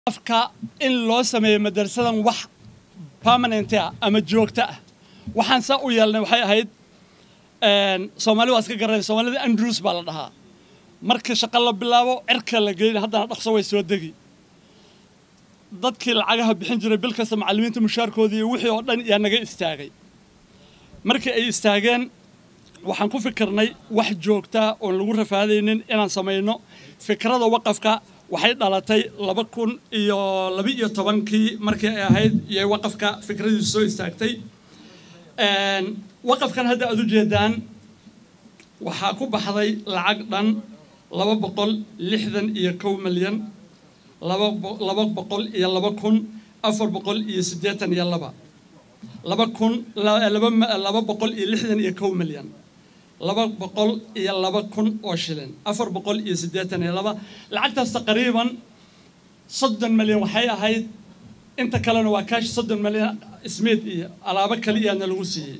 afka in loo sameeyo madrasadan wax permanent ah ama joogto ah waxaan saa u yeelnay waxay ahayd soomaali waa iska garanay soomaalida andrews baa la dhahaa markii shaqo la bilaabo cirka la geyna haddana dhaqso way soo degi dadkii lacagaha bixin jiray bil kasta macallimiinta mushaarkoodii iyo wixii oo dhan yaa naga istaagay markii ay istaageen waxaan ku fikirnay wax joogtaa oon lagu rafaadaynin inaan samayno fikrada waqafka waxay dhalatay laba kun iyo laba iyo tobankii markii ay ahayd iyo waqafka fikradiisu soo istaagtay waqafkan hadda aad u jeedaan waxaa ku baxday lacag dhan laba boqol lixdan iyo kow milyan laba boqol iyo laba kun afar boqol iyo siddeetan iyo laba laba kun laba boqol iyo lixdan iyo kow milyan laba boqol iyo laba kun oo shilin afar boqol iyo siddeetan iyo laba lacagtaas taqriiban soddon milyan waxay ahayd inta kalena waa kaash soddon milyan ismiid iyo alaabo kaliyaana lagu siiyey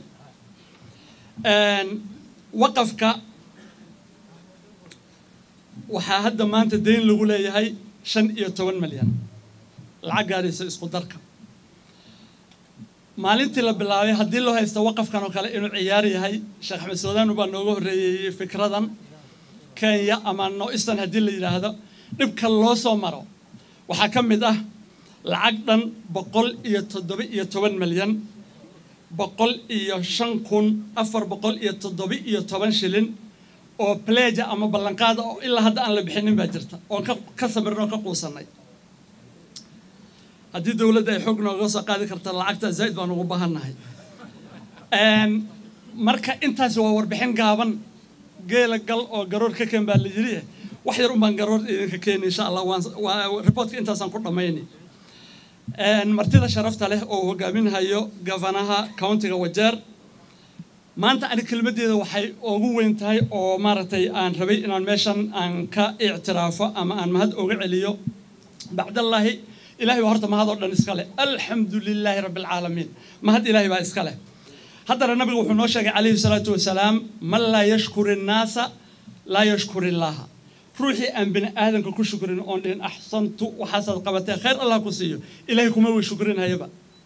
waqafka waxaa hadda maanta dayn lagu leeyahay shan iyo toban milyan lacag gaaraysa isku darka maalintii la bilaabay haddii loo haysta waqafkan oo kale inuu ciyaar yahay sheekh axmed soodaanu baa nooga horreeyey fikradan kenya ama no-istan haddii la yidhaahdo dhibka loo soo maro waxaa ka mid ah lacag dhan boqol iyo toddoba iyo toban milyan boqol iyo shan kun afar boqol iyo toddoba iyo toban shilin oo pleja ama ballanqaada oo ilaa hadda aan la bixinin baa jirta oon ka samirnoo ka quusannay haddii dowladda ay xoog nooga soo qaadi karta lacagtaa zaa'id baan ugu baahannahay marka intaasi waa warbixin gaaban geela gal oo garoor ka keen baa la yidhi wax yar unbaan garoor idinka keeni insha allah waa reportka intaasaan ku dhammayni martida sharafta leh oo hogaaminhayo gafanaha countiga wajeer maanta ani kelmaddeeda waxay ugu weyn tahay oo maaragtay aan rabay inaan meeshan aan ka ictiraafo ama aan mahad oga celiyo bacdallaahi ilahay baa horta mahad oo dhan iska leh alxamdu lilaahi rabbi alcaalamiin mahad ilaahay baa iska leh haddana nabiga wuxuu noo sheegay calayhi salaatu wasalaam man laa yashkuri innaasa laa yashkuri illaaha ruuxii aan bini aadanka ku shukrin oon dhihin axsantu waxaasaad qabatee khayr allah ku siiyo ilaahay kuma way shukrinhayaba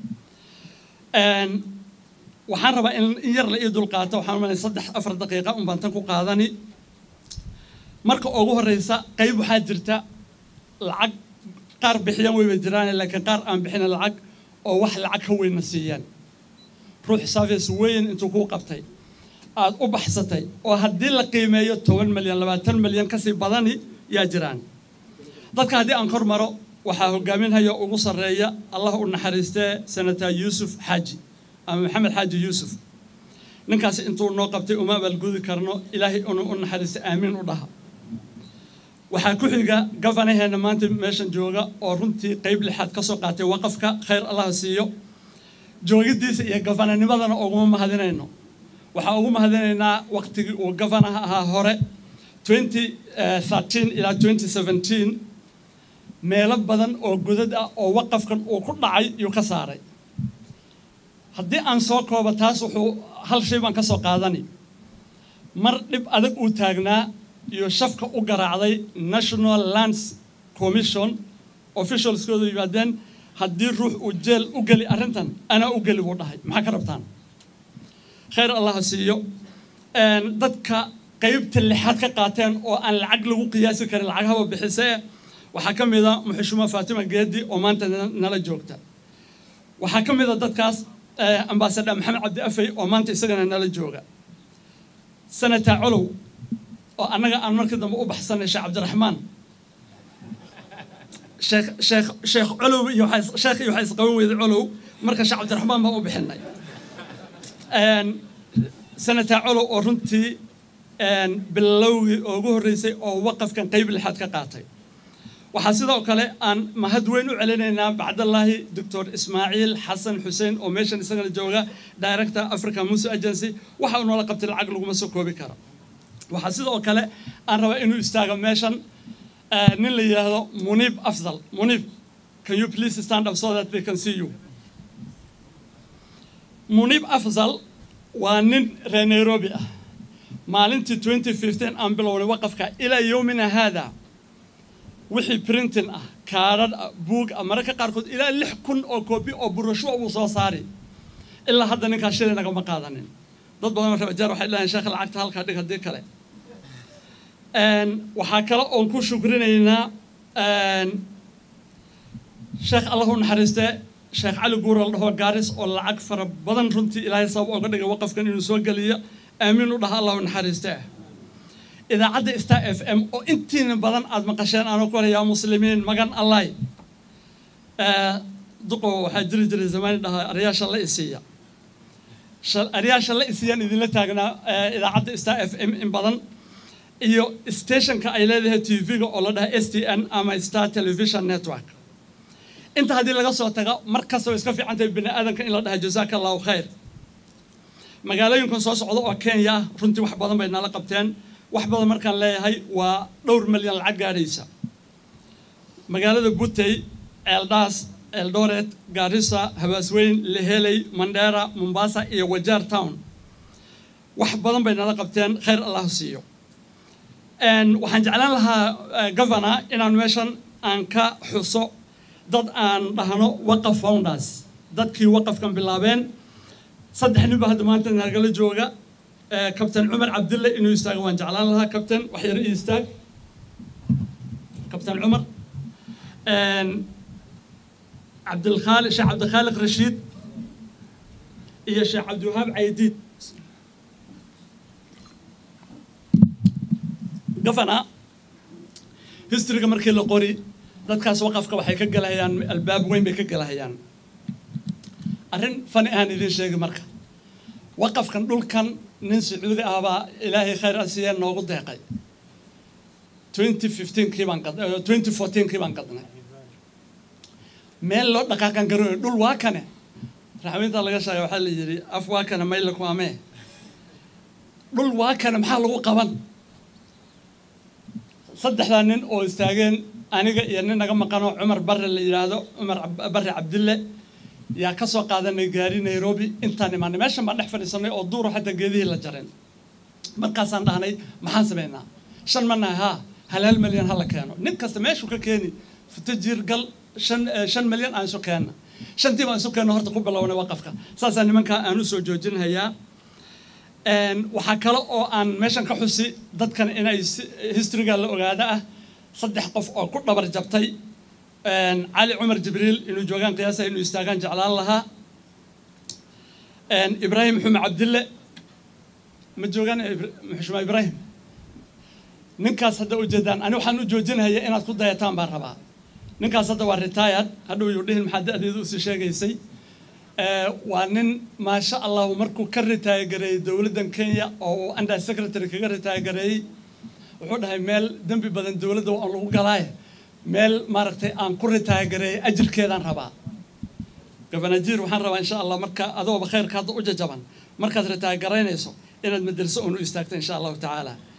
waxaan rabaa in yar la ii dulqaato waxaan umalay saddex afar daqiiqa un baan tan ku qaadani marka ugu horreysa qayb waxaa jirta lacag qaar bixiyaan wayba jiraan laakiin qaar aan bixina lacag oo wax lacag ka weynna siiyaan ruux service weyn intuu kuu qabtay aad u baxsatay oo haddii la qiimeeyo toban milyan labaatan milyan kasii badani yaa jiraan dadka haddii aan kor maro waxaa hogaaminhaya ugu sarreeya allah u naxariistee senator yuusuf xaaji ama maxamed xaaji yuusuf ninkaasi intuu noo qabtay uma abaalgudi karno ilaahay inuu u naxariista aamiin u dhaha waxaa ku xiga gafanaheena maanta meeshan jooga oo runtii qayb lixaad ka soo qaatay waqafka khayr allah siiyo joogidiisa iyo gafananimadana uguma mahadinayno waxaan ugu mahadinaynaa waqtigii uu gafanaha ahaa hore ilaa meelo badan oo godad ah oo waqafkan uu ku dhacay yuu ka saaray haddii aan soo koobo taas wuxuu hal shay baan ka soo qaadani mar dhib adag uu taagnaa iyo shafka u garaacday national lands commission officialskooda yimaadeen haddii ruux uu jeel u geli arrintan anaa u geli buu dhahay maxaa ka rabtaan khayr allah siiyo dadka qaybta lixaad ka qaateen oo aan lacag lagu qiyaasi karin lacag haba bixisee waxaa ka mid a muxushuma faatima geedi oo maanta nala joogta waxaa ka mid a dadkaas ambasador maxamed cabdi afey oo maanta isagana nala jooga senator colow oo annaga aan markii dambe u baxsanay sheekh cabdiraxmaan sheekh sheekh sheekh colow iyo sheekh iyo waxaa isqaban weyday colow marka sheekh cabdiraxmaan baan u bixinay senator colow oo runtii bilowgii ugu horreysay oo waqafkan qayb lixaad ka qaatay waxaa sidoo kale aan mahad weyn u celinaynaa bacdallaahi doctor ismaaciil xasan xuseen oo meeshan isagana jooga director africa musa agency waxa uu noola qabtay lacag laguma soo koobi karo waxaa sidoo kale aan rabaa inuu istaago meeshan nin la yidhaahdo muniib afzal muniib can you please stand up so that they can see you muniib afzal waa nin reer nairobi ah maalintii 2015 aan bilownay waqafka ilaa yowmina haada wixii printing ah kaadhadh buug mararka qaarkood ilaa lix kun oo koobi oo burasho uu soo saari ilaa hadda ninkaa shilay nagama qaadanin dad badan rabajaar waxay dhahayn sheekh lacagta halkaa dhig haddii kale waxaa kale oon ku shukrinaynaa sheekh allah u naxariiste sheekh cali guur la dhaho gaaris oo lacag fara badan runtii ilaahay sabab ooga dhigay waqafkan inuu soo geliyo aamiin u dhaha allah u naxariiste idaacadda star f m oo intiina badan aada maqasheen aanoo ku yaa muslimiin magan allahy duqo waxaa jiri jiray zamaani dhaha aryaasha la isiiya aryaasha la isiyaan idinla taagnaa idaacadda star f m in badan iyo stationka ay leedahay tv-ga oo la dhaha s t n ama star television network inta haddii laga soo tago mar kasta way iska fiican tahay bini aadanka in la dhaha jazaaka allahu khayr magaalooyinkan soo socda oo kenya ah runtii wax badan bay nala qabteen wax badan markaan leeyahay waa dhowr milyan lacag gaadhaysa magaalada butey eeldaas eldoret garissa habaasweyn leheley mandera mombasa iyo wajaar town wax badan bay nala qabteen khayr allah siiyo waxaan jeclaan lahaa governor inaan meeshan aan ka xuso dad aan dhahno waqaf founders dadkii waqafkan bilaabeen saddex nin ba hadda maanta nagala jooga kabtain cumar cabdille inuu istaago waan jeclaan lahaa kabtain wax yar ii istaag kabtain cumar cabdilkhaali sheekh cabdikhaaliq rashiid iyo sheekh cabdiwahaab caydiid governor historyga markii la qori dadkaas waqafka waxay ka galahayaan albaab weyn bay ka galahayaan arrin fani ahaan idiin sheegi marka waqafkan dhulkan nin sacuudi ah baa ilaahay khayr asiya noogu deeqay twenty fifteenkii baan qad twenty fourteenkii baan qadnay meel loo dhaqaaqan garooyo dhul waa kane raxweynta laga sheegay waxaa la yidhi af waa kane mayla ku amee dhul waa kane maxaa lagu qaban saddexdaa nin oo istaageen aniga iyo nin naga maqanoo cumar barre la yidhaahdo cumar barre cabdille yaa ka soo qaadanay gaari nairobi intaan imaanay meeshan baan dhex fadhiisanay oo duuro xataa geedihii la jareen markaasaan dhahnay maxaan samaynaa shan ma nahay haa halaal milyan ha la keeno nin kasta meeshuu ka keeni futajiir gal shan shan milyan aan isu keenna shantii baan isu keenno horta ku bilownay waqafka saasaa nimankaa aan u soo joojinhayaa waxaa kale oo aan meeshan ka xusi dadkan inay historyga la ogaada ah saddex qof oo ku dhabar jabtay cali cumar jibriil inuu joogaan qiyaasa inuu istaagaan jeclaan lahaa ibraahim xume cabdille ma joogaan xushma ibraahim ninkaas hadda ujeedaan ani waxaan u joojinhaya inaad ku dayataan baan rabaa ninkaas hadda waa retired hadhow yuu dhihin maxaa da-deedu usii sheegaysay waa nin maasha allahu markuu ka ritaayagareeyey dowladdan kenya oo uu under secretary kaga ritaayagareeyey wuxuu dhahay meel dembi badan dowladda waan lagu galaaye meel maaragtay aan ku ritaayagareeyey ajirkeedaan rabaa gabanajiir waxaan rabaa insha allah marka adooba khayrka hadda u jajaban markaad ritaayagaraynayso inaad madraso uun u istaagto insha allahu tacaala